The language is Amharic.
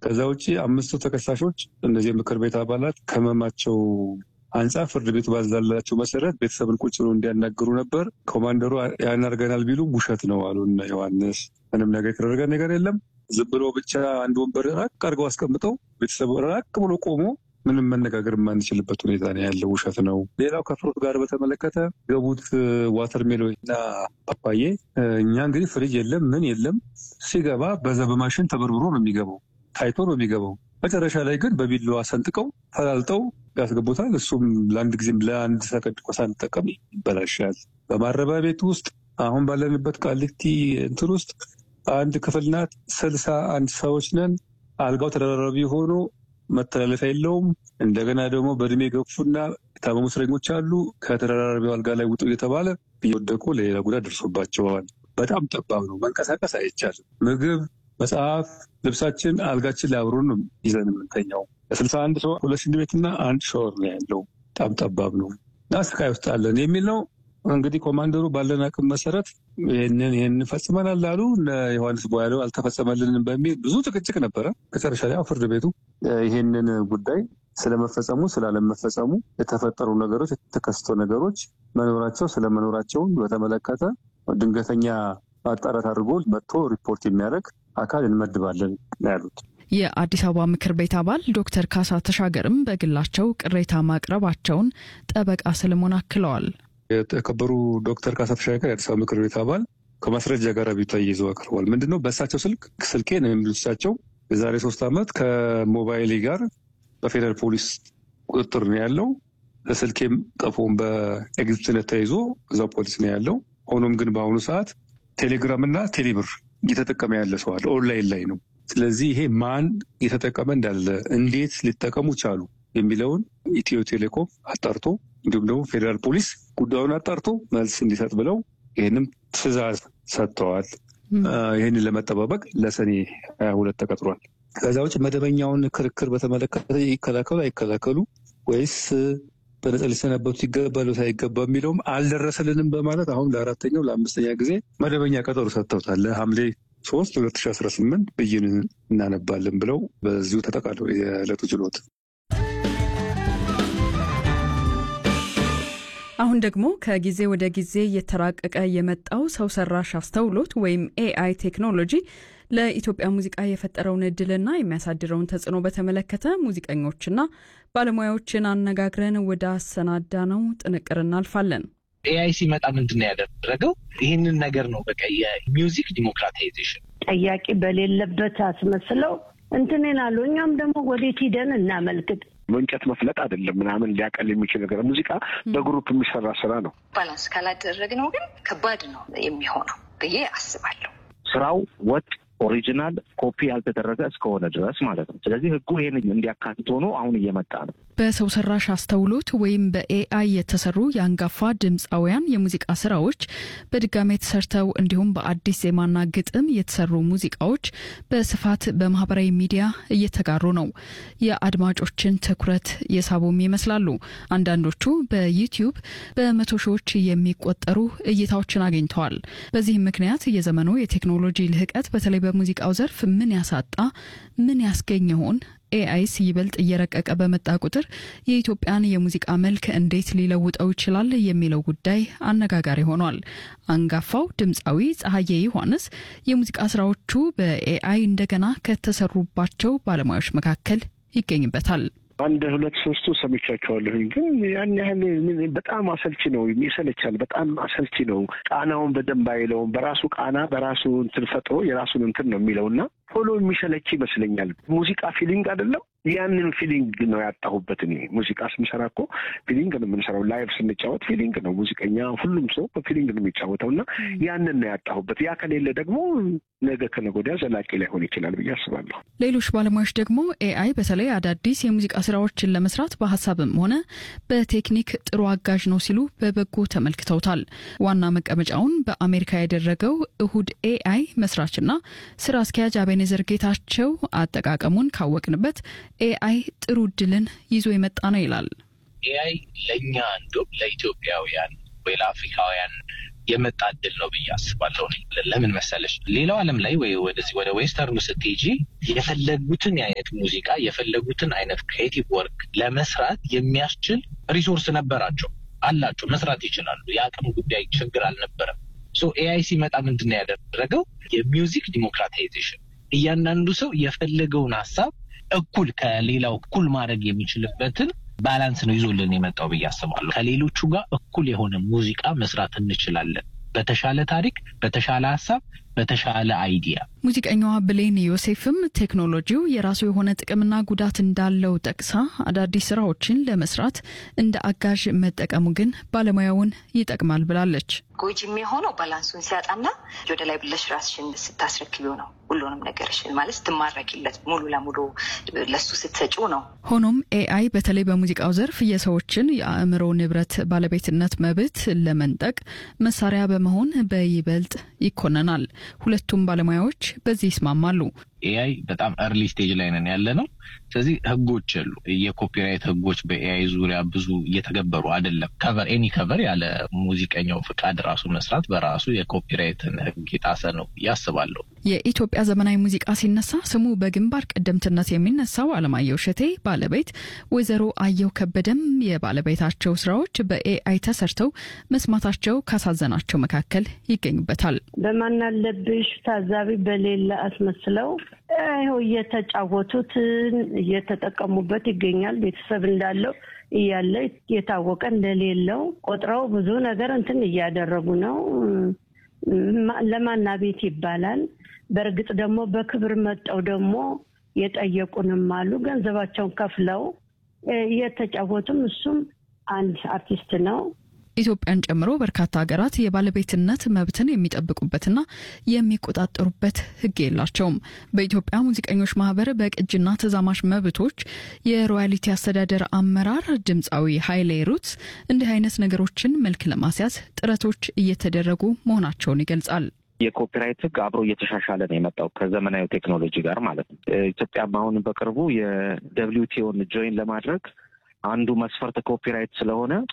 ከዛ ውጭ አምስቱ ተከሳሾች እነዚህ የምክር ቤት አባላት ከመማቸው አንጻር ፍርድ ቤቱ ባዛላቸው መሰረት ቤተሰብን ቁጭ ብሎ እንዲያናግሩ ነበር። ኮማንደሩ ያን አድርገናል ቢሉ ውሸት ነው አሉ እነ ዮሐንስ። ምንም ነገር የተደረገ ነገር የለም። ዝም ብሎ ብቻ አንድ ወንበር ራቅ አድርገው አስቀምጠው ቤተሰቡ ራቅ ብሎ ቆሞ ምንም መነጋገር የማንችልበት ሁኔታ ነው ያለው። ውሸት ነው። ሌላው ከፍሩት ጋር በተመለከተ ገቡት ዋተርሜሎ እና ፓፓዬ እኛ እንግዲህ ፍሪጅ የለም ምን የለም ሲገባ በዛ በማሽን ተበርብሮ ነው የሚገባው ታይቶ ነው የሚገባው። መጨረሻ ላይ ግን በቢላዋ ሰንጥቀው ፈላልጠው ያስገቡታል። እሱም ለአንድ ጊዜም ለአንድ ሰከንድ እንኳ ሳንጠቀም ይበላሻል። በማረቢያ ቤት ውስጥ አሁን ባለንበት ቃሊቲ እንትን ውስጥ አንድ ክፍል ናት። ስልሳ አንድ ሰዎች ነን። አልጋው ተደራራቢ ሆኖ መተላለፊያ የለውም። እንደገና ደግሞ በእድሜ የገፉና የታመሙ እስረኞች አሉ። ከተደራራቢው አልጋ ላይ ውጡ እየተባለ እየወደቁ ለሌላ ጉዳት ደርሶባቸዋል። በጣም ጠባብ ነው። መንቀሳቀስ አይቻልም። ምግብ፣ መጽሐፍ፣ ልብሳችን አልጋችን ላይ አብሮን ነው ይዘን የምንተኛው። ለስልሳ አንድ ሰው ሁለት ሽንት ቤትና አንድ ሻወር ነው ያለው። በጣም ጠባብ ነው እና ስቃይ ውስጥ አለን የሚል ነው። እንግዲህ ኮማንደሩ ባለን አቅም መሰረት ይህንን ይህንን ፈጽመናል አሉ። ዮሐንስ ቦያለው አልተፈጸመልንም በሚል ብዙ ጭቅጭቅ ነበረ። መጨረሻ ላይ ፍርድ ቤቱ ይህንን ጉዳይ ስለመፈጸሙ ስላለመፈጸሙ የተፈጠሩ ነገሮች የተከሰቱ ነገሮች መኖራቸው ስለመኖራቸውን በተመለከተ ድንገተኛ ማጣራት አድርጎ መጥቶ ሪፖርት የሚያደርግ አካል እንመድባለን ያሉት። የአዲስ አበባ ምክር ቤት አባል ዶክተር ካሳ ተሻገርም በግላቸው ቅሬታ ማቅረባቸውን ጠበቃ ሰለሞን አክለዋል። የተከበሩ ዶክተር ካሳ ተሻገር የአዲስ አበባ ምክር ቤት አባል ከማስረጃ ጋር ቢታ ይዘው አቅርበዋል። ምንድነው በእሳቸው ስልክ ስልኬ ነው የሚሉት እሳቸው የዛሬ ሶስት ዓመት ከሞባይሌ ጋር በፌደራል ፖሊስ ቁጥጥር ነው ያለው። ስልኬም ጠፎም በኤግዚቢትነት ተይዞ እዛው ፖሊስ ነው ያለው። ሆኖም ግን በአሁኑ ሰዓት ቴሌግራም እና ቴሌብር እየተጠቀመ ያለ ሰው አለ፣ ኦንላይን ላይ ነው። ስለዚህ ይሄ ማን እየተጠቀመ እንዳለ እንዴት ሊጠቀሙ ቻሉ የሚለውን ኢትዮ ቴሌኮም አጣርቶ እንዲሁም ደግሞ ፌዴራል ፖሊስ ጉዳዩን አጣርቶ መልስ እንዲሰጥ ብለው ይህንም ትዕዛዝ ሰጥተዋል። ይህንን ለመጠባበቅ ለሰኔ ሀያ ሁለት ተቀጥሯል። ከዛ ውጭ መደበኛውን ክርክር በተመለከተ ይከላከሉ አይከላከሉ ወይስ በነጻ ሊሰናበቱ ይገባሉ ሳይገባ የሚለውም አልደረሰልንም በማለት አሁን ለአራተኛው ለአምስተኛ ጊዜ መደበኛ ቀጠሮ ሰጥተውታል። ለሐምሌ ሶስት ሁለት ሺ አስራ ስምንት ብይን እናነባለን ብለው በዚሁ ተጠቃለው የዕለቱ ችሎት አሁን ደግሞ ከጊዜ ወደ ጊዜ እየተራቀቀ የመጣው ሰው ሰራሽ አስተውሎት ወይም ኤአይ ቴክኖሎጂ ለኢትዮጵያ ሙዚቃ የፈጠረውን እድልና የሚያሳድረውን ተጽዕኖ በተመለከተ ሙዚቀኞችና ባለሙያዎችን አነጋግረን ወደ አሰናዳ ነው ጥንቅር እናልፋለን። ኤአይ ሲመጣ ምንድን ነው ያደረገው? ይህንን ነገር ነው በቃ የሚውዚክ ዲሞክራታይዜሽን ጠያቂ በሌለበት አስመስለው እንትንን አሉ። እኛም ደግሞ ወዴት ሂደን እናመልክት እንጨት መፍለጥ አይደለም ምናምን ሊያቀል የሚችል ነገር ሙዚቃ በግሩፕ የሚሰራ ስራ ነው። ባላንስ ካላደረግነው ግን ከባድ ነው የሚሆነው ብዬ አስባለሁ። ስራው ወጥ ኦሪጂናል ኮፒ ያልተደረገ እስከሆነ ድረስ ማለት ነው። ስለዚህ ህጉ ይህን እንዲያካትት ሆኖ አሁን እየመጣ ነው። በሰው ሰራሽ አስተውሎት ወይም በኤአይ የተሰሩ የአንጋፋ ድምፃውያን የሙዚቃ ስራዎች በድጋሜ ተሰርተው እንዲሁም በአዲስ ዜማና ግጥም የተሰሩ ሙዚቃዎች በስፋት በማህበራዊ ሚዲያ እየተጋሩ ነው። የአድማጮችን ትኩረት የሳቡም ይመስላሉ። አንዳንዶቹ በዩቲዩብ በመቶ ሺዎች የሚቆጠሩ እይታዎችን አግኝተዋል። በዚህም ምክንያት የዘመኑ የቴክኖሎጂ ልህቀት በተለይ በሙዚቃው ዘርፍ ምን ያሳጣ ምን ያስገኝ ይሆን? ኤአይስ ይበልጥ እየረቀቀ በመጣ ቁጥር የኢትዮጵያን የሙዚቃ መልክ እንዴት ሊለውጠው ይችላል የሚለው ጉዳይ አነጋጋሪ ሆኗል። አንጋፋው ድምፃዊ ፀሐዬ ዮሐንስ የሙዚቃ ስራዎቹ በኤአይ እንደገና ከተሰሩባቸው ባለሙያዎች መካከል ይገኝበታል። አንድ ሁለት ሶስቱ ሰምቻቸዋለሁኝ ግን ያን ያህል በጣም አሰልቺ ነው፣ ይሰለቻል። በጣም አሰልቺ ነው። ቃናውን በደንብ አይለውም። በራሱ ቃና በራሱ እንትን ፈጥሮ የራሱን እንትን ነው የሚለው እና ቶሎ የሚሰለች ይመስለኛል። ሙዚቃ ፊሊንግ አይደለም። ያንን ፊሊንግ ነው ያጣሁበት። እኔ ሙዚቃ ስንሰራ እኮ ፊሊንግ ነው የምንሰራው። ላይቭ ስንጫወት ፊሊንግ ነው ሙዚቀኛ፣ ሁሉም ሰው በፊሊንግ ነው የሚጫወተው እና ያንን ነው ያጣሁበት። ያ ከሌለ ደግሞ ነገ ከነገ ወዲያ ዘላቂ ላይሆን ይችላል ብዬ አስባለሁ። ሌሎች ባለሙያዎች ደግሞ ኤአይ በተለይ አዳዲስ የሙዚቃ ስራዎችን ለመስራት በሀሳብም ሆነ በቴክኒክ ጥሩ አጋዥ ነው ሲሉ በበጎ ተመልክተውታል። ዋና መቀመጫውን በአሜሪካ ያደረገው እሁድ ኤአይ መስራችና ስራ አስኪያጅ አቤኔዘር ጌታቸው አጠቃቀሙን ካወቅንበት ኤአይ ጥሩ እድልን ይዞ የመጣ ነው ይላል። ኤአይ ለእኛ እንዲሁም ለኢትዮጵያውያን ወይ ለአፍሪካውያን የመጣ እድል ነው ብዬ አስባለሁ። ለምን መሰለሽ ሌላው ዓለም ላይ ወይ ወደዚህ ወደ ዌስተርኑ ስትሄጂ የፈለጉትን አይነት ሙዚቃ የፈለጉትን አይነት ክሬቲቭ ወርክ ለመስራት የሚያስችል ሪሶርስ ነበራቸው አላቸው፣ መስራት ይችላሉ። የአቅም ጉዳይ ችግር አልነበረም። ሶ ኤአይ ሲመጣ ምንድን ነው ያደረገው? የሚውዚክ ዲሞክራታይዜሽን እያንዳንዱ ሰው የፈለገውን ሀሳብ እኩል ከሌላው እኩል ማድረግ የሚችልበትን ባላንስ ነው ይዞልን የመጣው ብዬ አስባለሁ። ከሌሎቹ ጋር እኩል የሆነ ሙዚቃ መስራት እንችላለን። በተሻለ ታሪክ፣ በተሻለ ሀሳብ፣ በተሻለ አይዲያ። ሙዚቀኛዋ ብሌን ዮሴፍም ቴክኖሎጂው የራሱ የሆነ ጥቅምና ጉዳት እንዳለው ጠቅሳ አዳዲስ ስራዎችን ለመስራት እንደ አጋዥ መጠቀሙ ግን ባለሙያውን ይጠቅማል ብላለች። ጎጂ የሚሆነው ባላንሱን ሲያጣና ወደ ላይ ብለሽ ራስሽን ስታስረክቢው ነው። ሁሉንም ነገርሽን ማለት ስትማረኪለት ሙሉ ለሙሉ ለሱ ስትሰጪው ነው። ሆኖም ኤአይ በተለይ በሙዚቃው ዘርፍ የሰዎችን የአእምሮ ንብረት ባለቤትነት መብት ለመንጠቅ መሳሪያ በመሆን በይበልጥ ይኮነናል። ሁለቱም ባለሙያዎች በዚህ ይስማማሉ። ኤአይ በጣም እርሊ ስቴጅ ላይ ነን ያለ ነው። ስለዚህ ህጎች የሉ የኮፒራይት ህጎች በኤአይ ዙሪያ ብዙ እየተገበሩ አይደለም። ከቨር ኤኒ ከቨር ያለ ሙዚቀኛው ፍቃድ ራሱ መስራት በራሱ የኮፒራይትን ህግ የጣሰ ነው ያስባለሁ። የኢትዮጵያ ዘመናዊ ሙዚቃ ሲነሳ ስሙ በግንባር ቀደምትነት የሚነሳው አለማየሁ እሸቴ ባለቤት ወይዘሮ አየሁ ከበደም የባለቤታቸው ስራዎች በኤአይ ተሰርተው መስማታቸው ካሳዘናቸው መካከል ይገኙበታል። በማናለብሽ ታዛቢ በሌለ አስመስለው ይኸው እየተጫወቱት እየተጠቀሙበት ይገኛል። ቤተሰብ እንዳለው እያለ የታወቀ እንደሌለው ቆጥረው ብዙ ነገር እንትን እያደረጉ ነው። ለማና ቤት ይባላል። በእርግጥ ደግሞ በክብር መጠው ደግሞ የጠየቁንም አሉ። ገንዘባቸውን ከፍለው እየተጫወቱም እሱም አንድ አርቲስት ነው። ኢትዮጵያን ጨምሮ በርካታ ሀገራት የባለቤትነት መብትን የሚጠብቁበትና የሚቆጣጠሩበት ሕግ የላቸውም። በኢትዮጵያ ሙዚቀኞች ማህበር በቅጅና ተዛማሽ መብቶች የሮያሊቲ አስተዳደር አመራር ድምፃዊ ኃይሌ ሩትስ እንዲህ አይነት ነገሮችን መልክ ለማስያዝ ጥረቶች እየተደረጉ መሆናቸውን ይገልጻል። የኮፒራይት ህግ አብሮ እየተሻሻለ ነው የመጣው ከዘመናዊ ቴክኖሎጂ ጋር ማለት ነው። ኢትዮጵያም አሁን በቅርቡ የደብሊውቲኦን ጆይን ለማድረግ አንዱ መስፈርት ኮፒራይት ስለሆነ